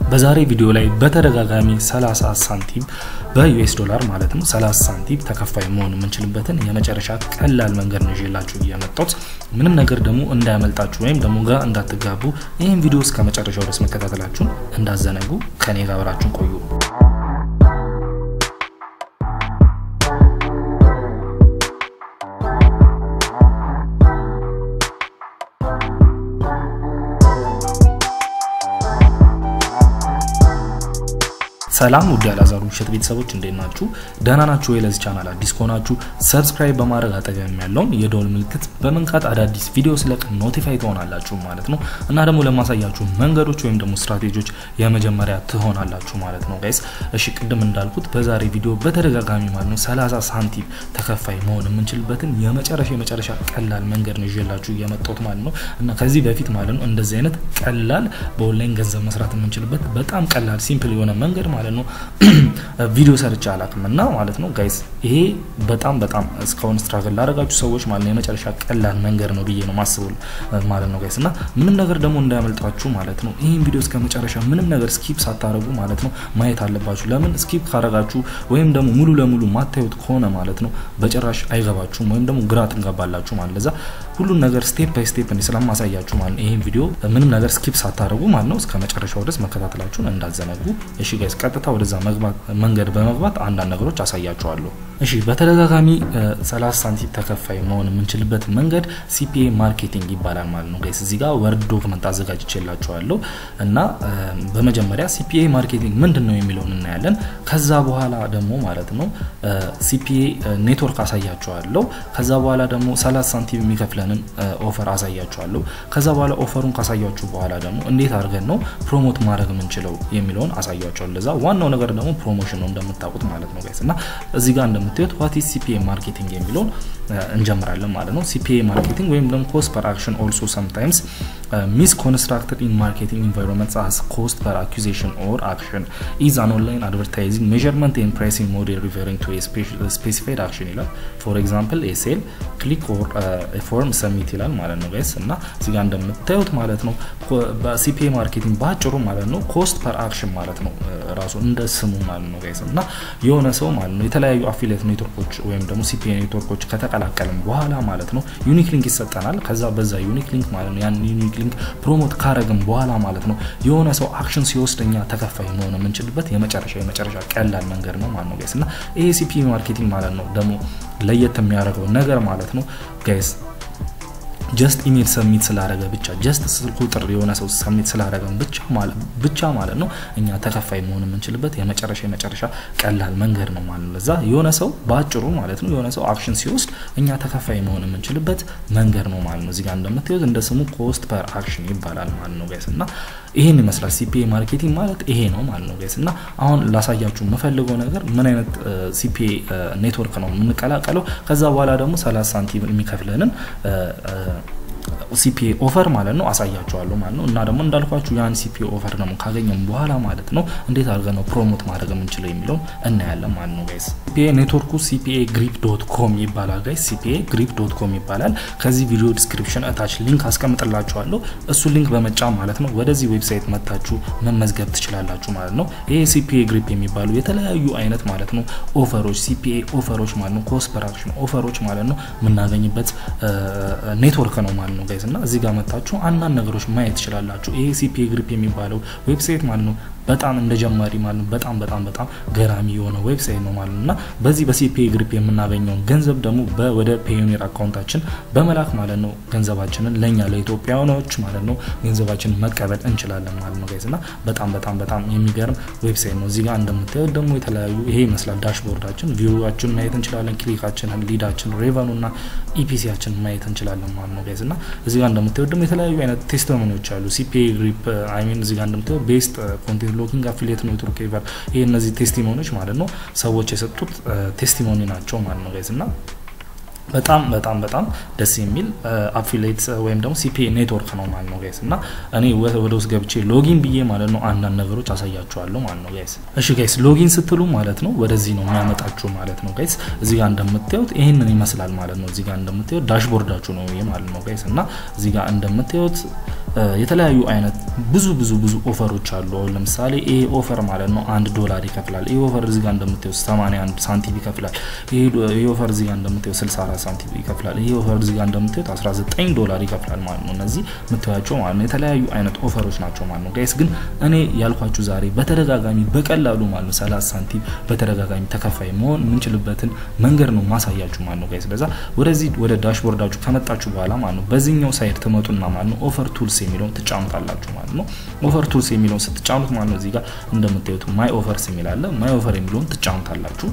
በዛሬ ቪዲዮ ላይ በተደጋጋሚ 30 ሳንቲም በዩኤስ ዶላር ማለት ነው 30 ሳንቲም ተከፋይ መሆን የምንችልበትን የመጨረሻ ቀላል መንገድ ነው ይዤላችሁ እየመጣሁት። ምንም ነገር ደግሞ እንዳያመልጣችሁ ወይም ደግሞ ጋር እንዳትጋቡ ይህን ቪዲዮ እስከ መጨረሻው ድረስ መከታተላችሁን እንዳዘነጉ ከኔ ጋር አብራችሁን ቆዩ። ሰላም ውድ ያላዛሩ ውሸት ቤተሰቦች እንዴት ናችሁ? ደህና ናችሁ ወይ? ለዚህ ቻናል አዲስ ከሆናችሁ ሰብስክራይብ በማድረግ አጠገብ ያለውን የደወል ምልክት በመንካት አዳዲስ ቪዲዮ ስለቅ ኖቲፋይ ትሆናላችሁ ማለት ነው። እና ደግሞ ለማሳያችሁ መንገዶች ወይም ደግሞ ስትራቴጂዎች የመጀመሪያ ትሆናላችሁ ማለት ነው ጋይስ። እሺ ቅድም እንዳልኩት በዛሬ ቪዲዮ በተደጋጋሚ ማለት ነው 30 ሳንቲም ተከፋይ መሆን የምንችልበትን የመጨረሻ የመጨረሻ ቀላል መንገድ ነው ይዤላችሁ እየመጣሁት ማለት ነው። እና ከዚህ በፊት ማለት ነው እንደዚህ አይነት ቀላል በኦንላይን ገንዘብ መስራት የምንችልበት በጣም ቀላል ሲምፕል የሆነ መንገድ ማለት ነው ቪዲዮ ሰርቼ አላውቅም እና ማለት ነው ጋይስ ይሄ በጣም በጣም እስካሁን ስትራግል ላደረጋችሁ ሰዎች ማለት ነው የመጨረሻ ቀላል መንገድ ነው ብዬ ነው ማስበው ማለት ነው ጋይስ እና ምንም ነገር ደግሞ እንዳያመልጣችሁ ማለት ነው ይህን ቪዲዮ እስከ መጨረሻ ምንም ነገር ስኪፕ ሳታደርጉ ማለት ነው ማየት አለባችሁ ለምን ስኪፕ ካደረጋችሁ ወይም ደግሞ ሙሉ ለሙሉ ማታዩት ከሆነ ማለት ነው በጭራሽ አይገባችሁም ወይም ደግሞ ግራ ትንገባላችሁ ማለት ለዛ ሁሉን ነገር ስቴፕ ባይ ስቴፕ እንዲ ስለማሳያችሁ ማለት ነው ይህን ቪዲዮ ምንም ነገር ስኪፕ ሳታደርጉ ማለት ነው እስከ መጨረሻው ድረስ መከታተላችሁን እንዳዘነጉ እሺ ጋይስ ቀጥታ ወደዛ መንገድ በመግባት አንዳንድ ነገሮች አሳያችኋለሁ። እሺ በተደጋጋሚ 30 ሳንቲም ተከፋይ መሆን የምንችልበት መንገድ ሲፒኤ ማርኬቲንግ ይባላል ማለት ነው ጋይስ። እዚህ ጋር ወርድ ዶክመንት አዘጋጅቼላችኋለሁ እና በመጀመሪያ ሲፒኤ ማርኬቲንግ ምንድን ነው የሚለውን እናያለን። ከዛ በኋላ ደግሞ ማለት ነው ሲፒኤ ኔትወርክ አሳያችኋለሁ። ከዛ በኋላ ደግሞ 30 ሳንቲም የሚከፍለንን ኦፈር አሳያችኋለሁ። ከዛ በኋላ ኦፈሩን ካሳያችሁ በኋላ ደግሞ እንዴት አድርገን ነው ፕሮሞት ማድረግ የምንችለው የሚለውን አሳያችኋለሁ። ለዛ ዋናው ነገር ደግሞ ፕሮሞሽን ነው እንደምታውቁት ማለት ነው ጋይስ እና እዚህ ጋር እንደምታዩት ዋት ኢዝ ሲፒኤ ማርኬቲንግ የሚለውን እንጀምራለን ማለት ነው። ሲፒኤ ማርኬቲንግ ወይም ደግሞ ኮስት ፐር አክሽን ኦልሶ ሰምታይምስ ሚስ ኮንስትራክትድ ኢን ማርኬቲንግ ኢንቫይሮንመንትስ አስ ኮስት ፐር አኩዚሽን ኦር አክሽን ኢዝ አን ኦንላይን አድቨርታይዚንግ ሜዠርመንት ኤንድ ፕራይሲንግ ሞዴል ሪፈሪንግ ቱ ስፔሲፋይድ አክሽን ይላል። ፎር ኤግዛምፕል ኤ ሴል ክሊክ ኦር ፎርም ሰሚት ይላል ማለት ነው ጋይስ እና እዚህ ጋር እንደምታዩት ማለት ነው በሲፒኤ ማርኬቲንግ በአጭሩ ማለት ነው ኮስት ፐር አክሽን ማለት ነው ራሱ እንደ ስሙ ማለት ነው ጋይስ እና የሆነ ሰው ማለት ነው የተለያዩ አፊሊየት ኔትወርኮች ወይም ደግሞ ሲፒኤ ኔትወርኮች ከተቀላቀልን በኋላ ማለት ነው ዩኒክ ሊንክ ይሰጠናል። ከዛ በዛ ዩኒክ ሊንክ ማለት ነው ያን ዩኒክ ሊንክ ፕሮሞት ካረግን በኋላ ማለት ነው የሆነ ሰው አክሽን ሲወስድ እኛ ተከፋይ መሆን የምንችልበት የመጨረሻ የመጨረሻ ቀላል መንገድ ነው ማለት ነው ጋይስ እና ይሄ ሲፒኤ ማርኬቲንግ ማለት ነው ደግሞ ለየት የሚያደርገው ነገር ማለት ነው ጋይስ ጀስት ኢሜል ሰሚት ስላደረገ ብቻ ጀስት ስልክ ቁጥር የሆነ ሰው ሰሚት ስላደረገን ብቻ ማለት ነው እኛ ተከፋይ መሆን የምንችልበት የመጨረሻ የመጨረሻ ቀላል መንገድ ነው ማለት ነው። ለዛ የሆነ ሰው በአጭሩ ማለት ነው የሆነ ሰው አክሽን ሲወስድ እኛ ተከፋይ መሆን የምንችልበት መንገድ ነው ማለት ነው። እዚጋ እንደምታዩት እንደ ስሙ ኮስት ፐር አክሽን ይባላል ማለት ነው ጋይስ እና ይሄን ይመስላል ሲፒኤ ማርኬቲንግ ማለት ይሄ ነው ማለት ነው ጋይስ እና አሁን ላሳያችሁ የምፈልገው ነገር ምን አይነት ሲፒኤ ኔትወርክ ነው የምንቀላቀለው ከዛ በኋላ ደግሞ 30 ሳንቲም የሚከፍለንን ሲፒኤ ኦፈር ማለት ነው አሳያቸዋለሁ ማለት ነው። እና ደግሞ እንዳልኳችሁ ያን ሲፒኤ ኦፈር ደግሞ ካገኘም በኋላ ማለት ነው እንዴት አድርገን ነው ፕሮሞት ማድረግ የምንችለው የሚለውን እናያለን ማለት ነው ጋይስ። ሲፒኤ ኔትወርኩ ሲፒኤ ግሪፕ ዶት ኮም ይባላል ጋይስ። ሲፒኤ ግሪፕ ዶት ኮም ይባላል። ከዚህ ቪዲዮ ዲስክሪፕሽን እታች ሊንክ አስቀምጥላችኋለሁ። እሱ ሊንክ በመጫን ማለት ነው ወደዚህ ዌብሳይት መታችሁ መመዝገብ ትችላላችሁ ማለት ነው። ይሄ ሲፒኤ ግሪፕ የሚባሉ የተለያዩ አይነት ማለት ነው ኦፈሮች ሲፒኤ ኦፈሮች ማለት ነው ኮስት ፐር አክሽን ኦፈሮች ማለት ነው የምናገኝበት ኔትወርክ ነው ማለት ነው ጋይስ እና እዚህ ጋር መታችሁ አንዳንድ ነገሮች ማየት ትችላላችሁ። ይሄ ሲፒኤ ግሪፕ የሚባለው ዌብሳይት ማለት ነው በጣም እንደ ጀማሪ ማለት ነው በጣም በጣም በጣም ገራሚ የሆነ ዌብሳይት ነው ማለት ነው እና በዚህ በሲፒኤ ግሪፕ የምናገኘውን ገንዘብ ደግሞ ወደ ፔዮኒር አካውንታችን በመላክ ማለት ነው ገንዘባችንን ለእኛ ለኢትዮጵያውያኖች ማለት ነው ገንዘባችንን መቀበል እንችላለን ማለት ነው ጋይስ እና በጣም በጣም በጣም የሚገርም ዌብሳይት ነው። እዚህ ጋር እንደምታዩት ደግሞ የተለያዩ ይሄ ይመስላል ዳሽቦርዳችን፣ ቪዋችን ማየት እንችላለን፣ ክሊካችንን፣ ሊዳችን፣ ሬቨኑ እና ኢፒሲያችን ማየት እንችላለን ማለት ነው ጋይስ እና እዚህ ጋር እንደምታዩት ደግሞ የተለያዩ አይነት ቴስቲሞኒዎች አሉ። ሲፒኤ ግሪፕ አይ ሚን እዚህ ጋር እንደምታዩት ቤስት ኮንቴንት ሎኪንግ አፊሊየት ኔትወርክ ኤቨር ይሄ እነዚህ ቴስቲሞኒዎች ማለት ነው ሰዎች የሰጡት ቴስቲሞኒ ናቸው ማለት ነው ጋይስ እና በጣም በጣም በጣም ደስ የሚል አፊሌት ወይም ደግሞ ሲፒኤ ኔትወርክ ነው ማለት ነው ጋይስ እና እኔ ወደ ውስጥ ገብቼ ሎጊን ብዬ ማለት ነው አንዳንድ ነገሮች አሳያችኋለሁ ማለት ነው ጋይስ። እሺ ጋይስ ሎጊን ስትሉ ማለት ነው ወደዚህ ነው የሚያመጣችሁ ማለት ነው ጋይስ። እዚህ ጋር እንደምታዩት ይህንን ይመስላል ማለት ነው። እዚህ ጋር እንደምታዩት ዳሽቦርዳችሁ ነው ይሄ ማለት ነው ጋይስ እና እዚህ ጋር እንደምታዩት የተለያዩ አይነት ብዙ ብዙ ብዙ ኦፈሮች አሉ። አሁን ለምሳሌ ይሄ ኦፈር ማለት ነው አንድ ዶላር ይከፍላል። ይሄ ኦፈር እዚህ ጋር እንደምታዩት 81 ሳንቲም ይከፍላል። ይሄ ኦፈር እዚህ ጋር እንደምታዩት 64 ሳንቲም ይከፍላል። ይሄ ኦፈር እዚህ ጋር እንደምታዩት 19 ዶላር ይከፍላል ማለት ነው። እነዚህ የምታዩቸው ማለት ነው የተለያዩ አይነት ኦፈሮች ናቸው ማለት ነው ጋይስ። ግን እኔ ያልኳችሁ ዛሬ በተደጋጋሚ በቀላሉ ማለት ነው 30 ሳንቲም በተደጋጋሚ ተከፋይ መሆን የምንችልበትን መንገድ ነው ማሳያችሁ ማለት ነው ጋይስ። ለዛ ወደዚህ ወደ ዳሽቦርዳችሁ ከመጣችሁ በኋላ ማለት ነው በዚህኛው ሳይድ ትመጡና ማለት ነው ኦፈር ቱልስ የሚለውን ትጫኑታላችሁ ማለት ነው። ኦፈር ቱልስ የሚለውን ስትጫኑት ማለት ነው እዚህ ጋር እንደምታዩት ማይ ኦፈርስ የሚል አለ። ማይ ኦፈር የሚለውን ትጫኑታላችሁ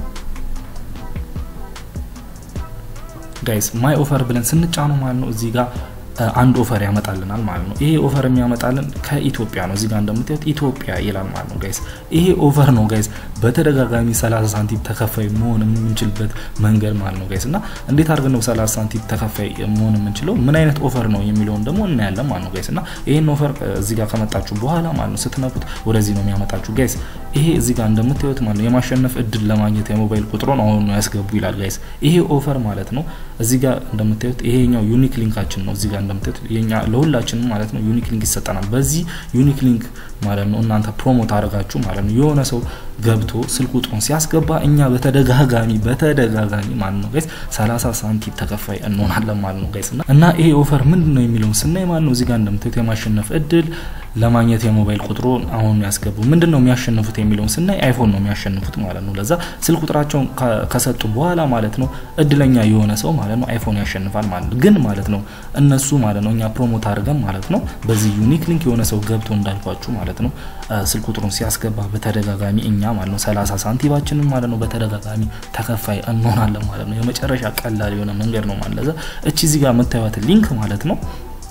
ጋይስ። ማይ ኦፈር ብለን ስንጫኑ ማለት ነው እዚህ ጋር አንድ ኦፈር ያመጣልናል ማለት ነው። ይሄ ኦፈር የሚያመጣልን ከኢትዮጵያ ነው። እዚህ ጋር እንደምታዩት ኢትዮጵያ ይላል ማለት ነው ጋይስ። ይሄ ኦፈር ነው ጋይስ በተደጋጋሚ 30 ሳንቲም ተከፋይ መሆን የምንችልበት መንገድ ማለት ነው ጋይስ። እና እንዴት አድርገን ነው 30 ሳንቲም ተከፋይ መሆን የምንችለው ምን አይነት ኦፈር ነው የሚለውን ደግሞ እናያለን ማለት ነው ጋይስ። እና ይሄን ኦፈር እዚህ ጋር ከመጣችሁ በኋላ ማለት ነው ስትነኩት ወደዚህ ነው የሚያመጣችሁ ጋይስ። ይሄ እዚህ ጋር እንደምታዩት ማለት ነው የማሸነፍ እድል ለማግኘት የሞባይል ቁጥሮን አሁን ነው ያስገቡ ይላል ጋይስ። ይሄ ኦፈር ማለት ነው እዚህ ጋር እንደምታዩት ይሄኛው ዩኒክ ሊንካችን ነው እዚህ ጋር እንደምታዩት የኛ ለሁላችንም ማለት ነው ዩኒክ ሊንክ ይሰጠናል። በዚህ ዩኒክ ሊንክ ማለት ነው እናንተ ፕሮሞት አድርጋችሁ ማለት ነው የሆነ ሰው ገብቶ ስልክ ቁጥሩን ሲያስገባ እኛ በተደጋጋሚ በተደጋጋሚ ማለት ነው ጋይስ 30 ሳንቲም ተከፋይ እንሆናለን ማለት ነው ጋይስ። እና ይሄ ኦፈር ምንድን ነው የሚለውን ስናይ ማለት ነው እዚህ ጋር እንደምታዩት የማሸነፍ እድል ለማግኘት የሞባይል ቁጥሩን አሁን ያስገቡ ምንድን ነው የሚያሸንፉት የሚለውን ስናይ አይፎን ነው የሚያሸንፉት ማለት ነው። ለዛ ስልክ ቁጥራቸውን ከሰጡ በኋላ ማለት ነው እድለኛ የሆነ ሰው ማለት ነው አይፎን ያሸንፋል ማለት ነው። ግን ማለት ነው እነሱ ማለት ነው እኛ ፕሮሞት አድርገን ማለት ነው በዚህ ዩኒክ ሊንክ የሆነ ሰው ገብቶ እንዳልኳችሁ ማለት ነው ስልክ ቁጥሩን ሲያስገባ በተደጋጋሚ እኛ ማለት ነው 30 ሳንቲማችንን ማለት ነው በተደጋጋሚ ተከፋይ እንሆናለን ማለት ነው። የመጨረሻ ቀላል የሆነ መንገድ ነው ማለት ለዛ እቺ እዚህ ጋር የምታዩት ሊንክ ማለት ነው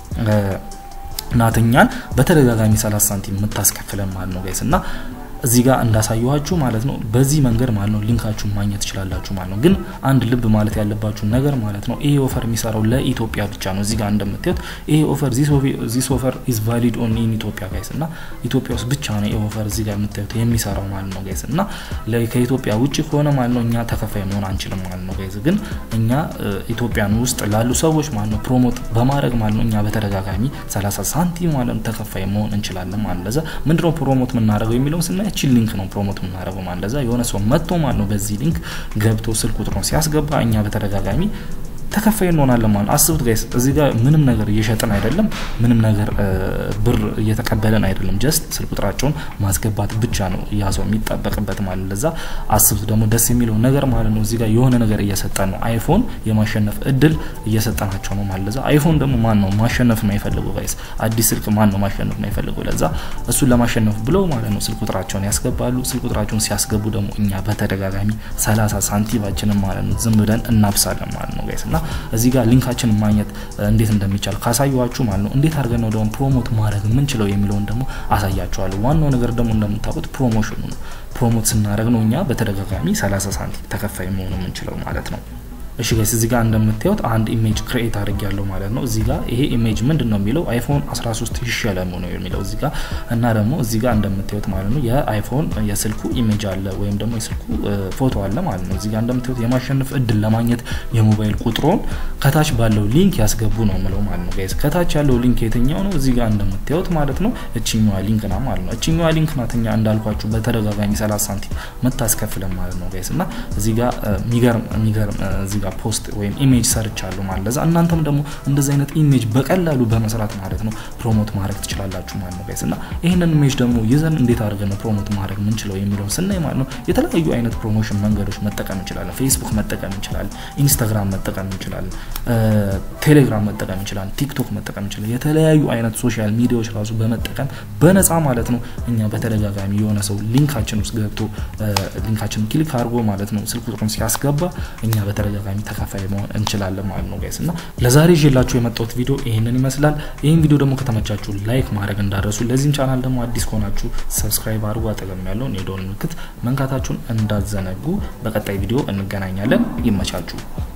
ናትኛን በተደጋጋሚ 30 ሳንቲም የምታስከፍለን ማለት ነው ጋይስ እና እዚህ ጋር እንዳሳየኋችሁ ማለት ነው በዚህ መንገድ ማለት ነው ሊንካችሁን ማግኘት ትችላላችሁ ማለት ነው። ግን አንድ ልብ ማለት ያለባችሁ ነገር ማለት ነው ይሄ ኦፈር የሚሰራው ለኢትዮጵያ ብቻ ነው። እዚህ ጋር እንደምታዩት ይሄ ኦፈር ዚስ ኦፈር ኢዝ ቫሊድ ኦን ኢን ኢትዮጵያ ጋይስ እና ኢትዮጵያ ውስጥ ብቻ ነው ይሄ ኦፈር እዚህ ጋር የምታዩት የሚሰራው ማለት ነው ጋይስ እና ከኢትዮጵያ ውጭ ከሆነ ማለት ነው እኛ ተከፋይ መሆን አንችልም ማለት ነው ጋይስ። ግን እኛ ኢትዮጵያን ውስጥ ላሉ ሰዎች ማለት ነው ፕሮሞት በማድረግ ማለት ነው እኛ በተደጋጋሚ 30 ሳንቲም ማለት ነው ተከፋይ መሆን እንችላለን ማለት ለዛ ምንድነው ፕሮሞት የምናደርገው የሚለውን ስናይ ያቺን ሊንክ ነው ፕሮሞት የምናደርገው ማለት ለዛ የሆነ ሰው መጥቶ ማለት ነው በዚህ ሊንክ ገብቶ ስልክ ቁጥሩን ሲያስገባ እኛ በተደጋጋሚ ተከፋይ እንሆናለን ማለት ነው። አስቡት ጋይስ፣ እዚህ ጋር ምንም ነገር እየሸጥን አይደለም፣ ምንም ነገር ብር እየተቀበለን አይደለም። ጀስት ስልክ ቁጥራቸውን ማስገባት ብቻ ነው ያ ሰው የሚጠበቅበት ማለት ለዛ አስቡት። ደግሞ ደስ የሚለው ነገር ማለት ነው እዚህ ጋር የሆነ ነገር እየሰጠን ነው። አይፎን የማሸነፍ እድል እየሰጠናቸው ነው ማለት ለዛ አይፎን ደግሞ ማን ነው ማሸነፍ ነው የፈለገው ጋይስ? አዲስ ስልክ ማን ነው ማሸነፍ ነው የፈለገው? ለዛ እሱን ለማሸነፍ ብለው ማለት ነው ስልክ ቁጥራቸውን ያስገባሉ። ስልክ ቁጥራቸውን ሲያስገቡ ደግሞ እኛ በተደጋጋሚ 30 ሳንቲማችንን ማለት ነው ዝም ብለን እናብሳለን ማለት ነው ጋይስ እና እዚህ ጋር ሊንካችንን ማግኘት እንዴት እንደሚቻል ካሳየኋችሁ ማለት ነው እንዴት አድርገን ነው ደግሞ ፕሮሞት ማድረግ የምንችለው የሚለውን ደግሞ አሳያችኋለሁ። ዋናው ነገር ደግሞ እንደምታውቁት ፕሮሞሽኑ ነው። ፕሮሞት ስናደርግ ነው እኛ በተደጋጋሚ 30 ሳንቲም ተከፋይ መሆኑ የምንችለው ማለት ነው። እሺ ጋይስ እዚህ ጋር እንደምታዩት አንድ ኢሜጅ ክሬኤት አድርግ ያለው ማለት ነው። እዚህ ጋር ይሄ ኢሜጅ ምንድን ነው የሚለው አይፎን 13 ይሸለሙ ነው የሚለው እዚህ ጋር እና ደግሞ እዚህ ጋር እንደምታዩት ማለት ነው የአይፎን የስልኩ ኢሜጅ አለ ወይም ደግሞ የስልኩ ፎቶ አለ ማለት ነው። እዚህ ጋር እንደምታዩት የማሸነፍ እድል ለማግኘት የሞባይል ቁጥሮን ከታች ባለው ሊንክ ያስገቡ ነው የምለው ማለት ነው ጋይስ። ከታች ያለው ሊንክ የትኛው ነው? እዚህ ጋር እንደምታዩት ማለት ነው እችኛዋ ሊንክ ና ማለት ነው። እችኛዋ ሊንክ ናትኛ እንዳልኳችሁ በተደጋጋሚ 30 ሳንቲም መታስከፍለን ማለት ነው ጋይስ እና እዚህ ጋር የሚገርም የሚገርም እዚህ ጋር ፖስት ወይም ኢሜጅ ሰርች አሉ ማለት ለዛ እናንተም ደግሞ እንደዚህ አይነት ኢሜጅ በቀላሉ በመስራት ማለት ነው ፕሮሞት ማድረግ ትችላላችሁ ማለት ነው ጋይስ እና ይህንን ኢሜጅ ደግሞ ይዘን እንዴት አድርገን ነው ፕሮሞት ማድረግ የምንችለው የሚለውን ስናይ ማለት ነው የተለያዩ አይነት ፕሮሞሽን መንገዶች መጠቀም እንችላለን። ፌስቡክ መጠቀም እንችላለን፣ ኢንስታግራም መጠቀም እንችላለን፣ ቴሌግራም መጠቀም እንችላለን፣ ቲክቶክ መጠቀም እንችላለን። የተለያዩ አይነት ሶሻል ሚዲያዎች ራሱ በመጠቀም በነፃ ማለት ነው እኛ በተደጋጋሚ የሆነ ሰው ሊንካችን ውስጥ ገብቶ ሊንካችን ክሊክ አድርጎ ማለት ነው ስልክ ቁጥሩን ሲያስገባ እኛ በተደጋጋሚ ተካፋይ መሆን እንችላለን ማለት ነው ጋይስ እና ለዛሬ ይዤላችሁ የመጣሁት ቪዲዮ ይህንን ይመስላል። ይህን ቪዲዮ ደግሞ ከተመቻችሁ ላይክ ማድረግ እንዳረሱ፣ ለዚህም ቻናል ደግሞ አዲስ ከሆናችሁ ሰብስክራይብ አድርጉ። አጠገም ያለውን የደወል ምልክት መንካታችሁን እንዳዘነጉ። በቀጣይ ቪዲዮ እንገናኛለን። ይመቻችሁ።